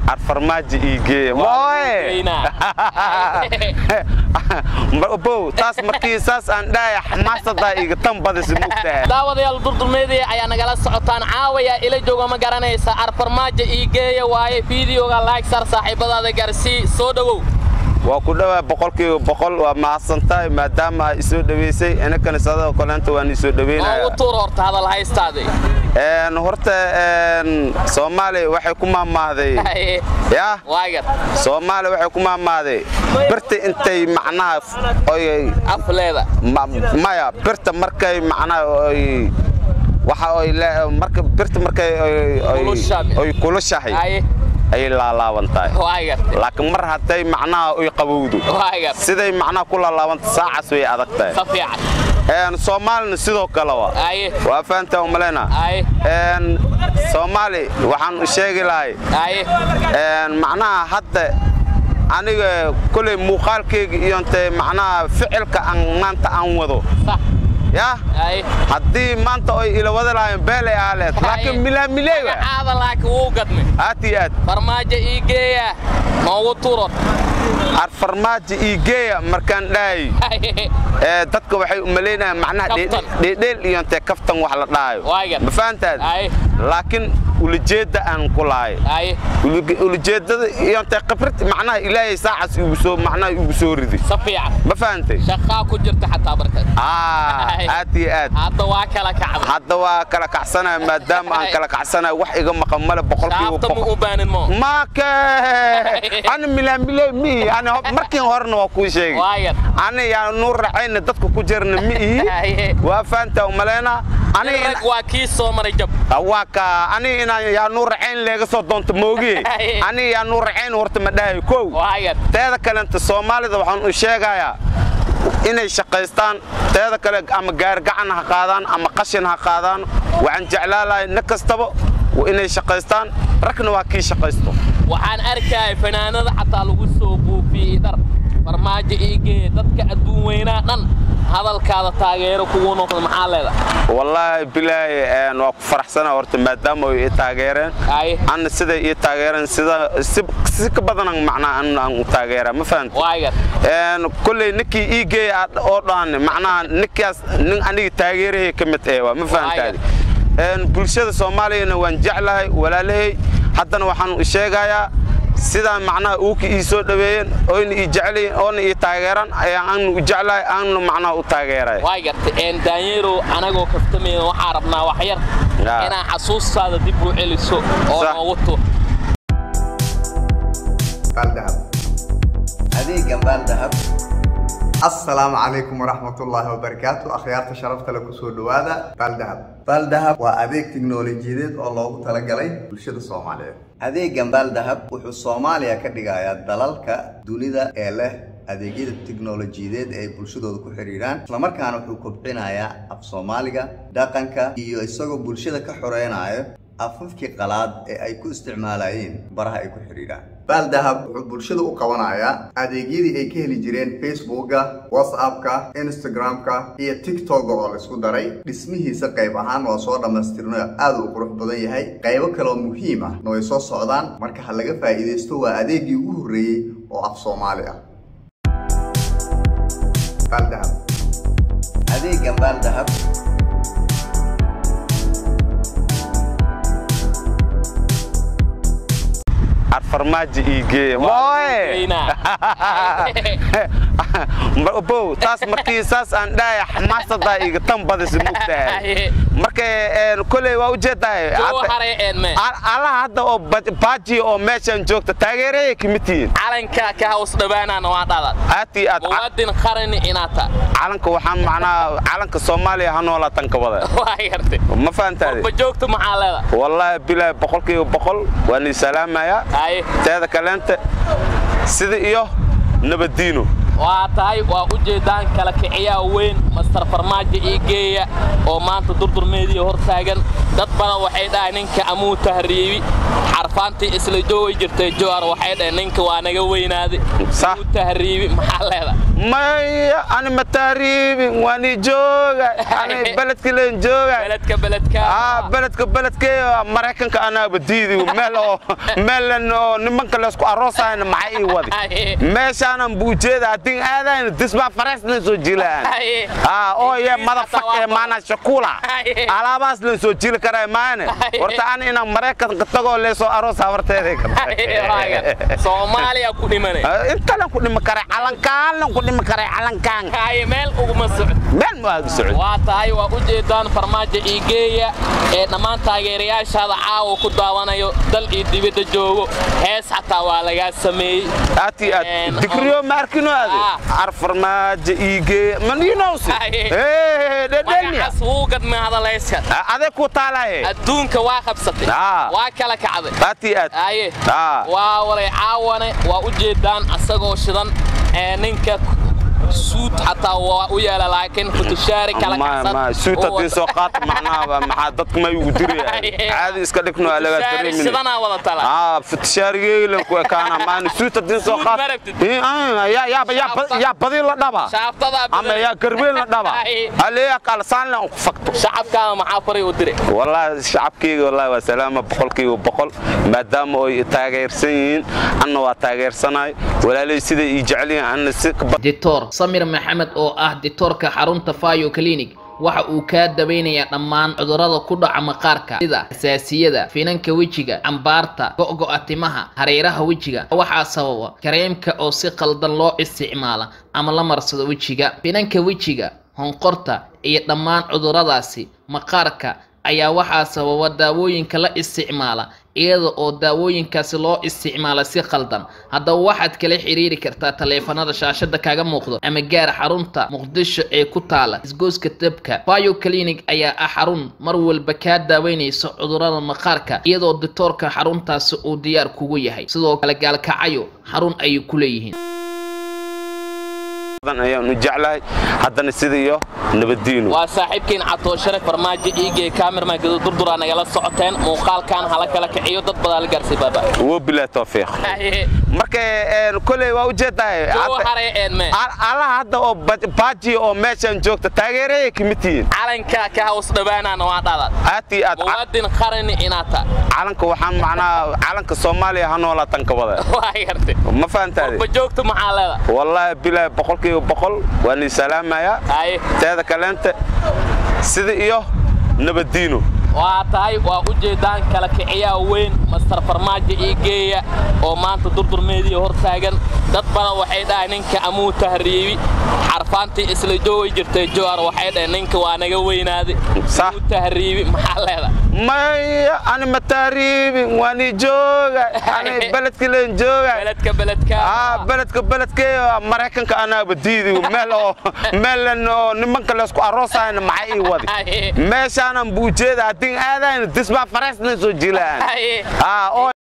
arfarmaajo ii geeya mooye bow taas markii saas aan dhahaya xamaasadaa iga tan badisa mugtahay daawadayaal durdulmeedaya ayaa nagala socotaan caawaya ila jooga ma garanaysa arfarmaajo ii geeya waaye fiideoga laag sar saaxiibadaada garsii soo dhowow waa ku dhowaa boqolkiiba boqol waa mahadsantahay maadaama ay isoo dhoweysay inakana sadoo kaleenta waan isoo dhoweynaya noogu tuur horta hadal haystaade horta soomaaliya waxay ku maamaahday ya waagar soomaaliya waxay ku maamaahday birta intay macnaha oy afleeda maya birta markay macnaha oy waxa oy marka birta markay oy kulushahay ayay laalaaban tahay laakiin mar hadday macnaha oy qabowdo siday macnaha ku laalaabanta saacaas way adag tahay soomaalina sidoo kaleba waa fahantaa umaleyna soomaali waxaan u sheegi lahay macnaha hadda aniga koley muuqaalkayga iyo intee macnaha ficilka aan maanta aan wado ya haddii maanta oy ila wada lahayn beelay aaleed laakiin milaamileywa aada laakiin wuu gadmay aad iyo aad farmaajo ii geeya noogu tuurod ar farmaajo ii geeya markaan dhahay dadka waxay u malaynayaan macnaha dheedheel iyo intee kaftan wax la dhahayo ma fahantaad laakiin ulajeedda aan ku lahay ulajeeddada iyo intee khibrad macnaha ilaahay saacaas igu soo macnaha igu soo ridi si fiican ma fahantay shaqaa ku jirta xataa barkad aad iyo aad hadda waa kala kacda hadda waa kala kacsanaya maadaama aan kala kacsanayo wax iga maqan male boqolkiiba shaafta ma u baanin mo maake ana milaamile mi ani markii horena waa kuu sheegay waagar ani yaa nuu racayna dadka ku jirna ma ihi waa fahantaa umaleyna rag waa kii soo maray jab waa ka ani inaan yaa nuu racayn leega soo doonto moogiye ani yaa nuu racayn horta ma dhahayo kow waagar teeda kalenta soomaalida waxaan u sheegayaa inay shaqaystaan teeda kale ama gaargacan ha qaadaan ama qashin ha qaadaan waxaan jeclaalahay nin kastaba inay shaqaystaan ragna waa kii shaqaysto waxaan arkaya fanaanada xataa lagu soo buufiyey dhar farmaajo iigee dadka adduun weynaa dhan hadalkaada taageero kugu noqda maxaa leeda wallaahi bilaahi waa ku faraxsana horta maadaama ay ii taageereen anna siday ii taageereen sida si ka badanan macnaha aan u taageeraa ma fahanta waagar kolley ninkii ii geeya oo dhan macnaha ninkaas nin aniga taageerahay ka mid eh waa ma fahantaadi bulshada soomaaliyana waan jeclahay walaalahay haddana waxaan u sheegayaa sidaan macnaha uuka ii soo dhaweeyeen oyna ii jeclayiin oona ii taageeran ayaa aanu u jeclahay aanu macnaha u taageeray waa garta daanyeerow anagoo kaftamayna waxaa rabnaa wax yar inaa xasuustaada dib u celiso oo noogu tu adeegan baaldahab assalaamu calaykum waraxmatullaahi wabarakaatu akhyaarta sharafta le kusoo dhowaada baaldahab baaldahab waa adeeg tiknoolajiyadeed oo loogu talagalay bulshada soomaaliyeed adeegan baaldahab wuxuu soomaaliya ka dhigayaa dalalka dunida ee leh adeegyada tiknoolajiyadeed ee ay bulshadooda ku xidhiidhaan islamarkaana wuxuu kobcinayaa af soomaaliga dhaqanka iyo isagoo bulshada ka xoreynayo afafkii qalaad ee ay ku isticmaalayeen baraha ay ku xidhiidhaan baaldahab wuxuu bulshada u qabanayaa adeegyadii ay ka heli jireen facebooka whatsappka instagramka iyo tiktoka oo laisku daray dhismihiisa qayb ahaan waa soo dhammaystirno aad u qurux badan yahay qaybo kaleoo muhiim ah na way soo socdaan marka ha laga faa'iidaysto waa adeegii ugu horreeyey oo af soomaali ah baaldahab adeegan baaldahab arfarmaajo ii geeya mooye bow taas markii saas aan dhahaya xamaasadaa iga tan badisa mugtahay marka koley waa ujeedahay allaha hadda oo baaji oo meeshaan joogta taageerayay kamid tihiin calanka ka haws dhawaanaana waa dhalad aad iyo aad muwaadin qarani inaata calanka waxaan macnaha calanka soomaaliya ha noolaatan ka wada waa gartay ma fahantaade ba joogta maxaa leeda wallaahi bilaahi boqolkiiba boqol waan ii salaamayaa teeda kaleenta sida iyo nabaddiino waa tahay waa u jeedaan kala kiciyaa weyn master farmaajo ii geeya oo maanta durdurmeedii hor taagan dad badan waxay dhahay ninka amuu tahriibi xarfaantii isla joogi jirtay jowar waxay dhahay ninka waa naga weynaaday Sax. amuu tahriibi maxaa leedahay maya ani ma tahriibin waani jooga ani beledka leen jooga beledka beledka ah beledka beledkee maraykanka anaaba diidi meel oo meelan oo nimanka laysku aroosayna maxay ii wadi Haye. meeshaanan buu jeeda haddii aadayna disbaa farees leen soo jilaan Haye. ah oo ye madafak ee maana shakula Haye. alaabaas leen soo jili karaa maane Haye. horta ani inaan maraykanka tagoo leesoo aroos habarteeday Haye, waagan. soomaaliya ku dhimanay intalan ku dhimi karay calankaanlan ku dhimi karay calankaan haye meel uguma socdo meel ma aagi socod waa tahay waa u jeedaan farmaajo iigeeya ee dhammaan taageerayaashaada caawa ku daawanayo dal iyo dibadda joogo hees xataa waa lagaa sameeyey aati aad Een, digriyo maarkino aade Ah. arfarmaajo iige man yinowsi Haye. dhedhenya magacaas wuu gadmay hadaleyska adee ku taalaye adduunka waa qabsatay Ah. waa kala kacday aati aad aye Ah. waa walay caawane waa u jeedaan asagoo shidan ee ninka suud xataa waa u yeela laakiin futushaari kala ma kacsan ma suuta oo dii soo qaata macnaha maxaa dadka may ugu diraya caadi iska dhigno alaga futushaari dareemin shidanaa wada tala ah futishaarigeylan ku ekaana maana suuta dii soo Suud qaata ma rabtid? Eh, ah, yaa yaa yaa yaa badi la dhaba shaaftadaa ama yaa garbeen la dhaba Haye. aleeya qalsaan la ku fakto shacabkaada maxaa faray u diray والله shacabkayga wallahi waa salaama boqolkiiba boqol maadaama ay taageersan yihiin anna waa taageersanahay walaalay sida ii jecel yihiin anna si ka badan dictor samir maxamed oo ah dictoorka xarunta fayo clinic waxa uu kaa daweynayaa dhammaan cudurrada ku dhaca maqaarka sida xasaasiyada finanka wejiga cambaarta go'go'a timaha hareeraha wejiga waxaa sababa kareemka oo si qaldan loo isticmaala ama la marsado wejiga finanka wejiga honqorta iyo dhammaan cudurradaasi maqaarka ayaa waxaa sababa daawooyinka la isticmaala iyada oo daawooyinkaasi loo isticmaala si qaldan haddaba waxaad kala xiriiri kartaa taleefanada shaashada kaga muuqdo ama gaar xarunta muqdisho ee ku taala isgoyska dabka bio clinic ayaa ah xarun mar walba kaa daaweynaysa cudurrada maqaarka iyadoo dictoorka xaruntaasi uu diyaar kugu yahay sidoo kale gaalkacayo xarun ayay ku leeyihiin ayaan u jeclahay haddana sida iyo nabadiinu waa saaxiibkiin catooshare farmaajo iigee kaamirman gado durduraa nagala socoteen muuqaalkan hala kala kiciyo dad badaa la gaarsay baaba wo bilaa tawfiiq marka een, koley waa ujeedahay Joo haray eedme allaha hadda oo ba- baaji oo meeshan joogta taageeraya kamid tihiin calanka ka haws dhawaanaana waa dhalaad aad iyo aad muwaadin qarani inaad tahay calanka waxaan macnaha calanka soomaaliya ha noolaatan ka wada waa gartay ma fahantaade ba joogta maxaa leeda wallaahi bilaahi boqolkiiba boqol waan ii salaamayaa haye teeda kaleenta sida iyo nabadiino waa tahay waa u jeedaan kala kiciyaa weyn master farmaajo ii geeya oo maanta durdurmeedii hor taagan dad badan waxay dhahay ninka amuu tahriibi xarfaantii isla joogi jirtay jowar waxay dhahay ninka waa naga weynaaday Sax. amuu tahriibi maxaa leeda maya ani ma tahriibin waani jooga ani beledka leen jooga beledka beledka ah beledka beledkee maraykanka anaaba diidi meel oo meelan oo nimanka laysku aroosayna maxay ii wadi Haye. meeshaanan buu jeeda haddii aadayna disbaa farees leen soo jilaan Haye. ah oo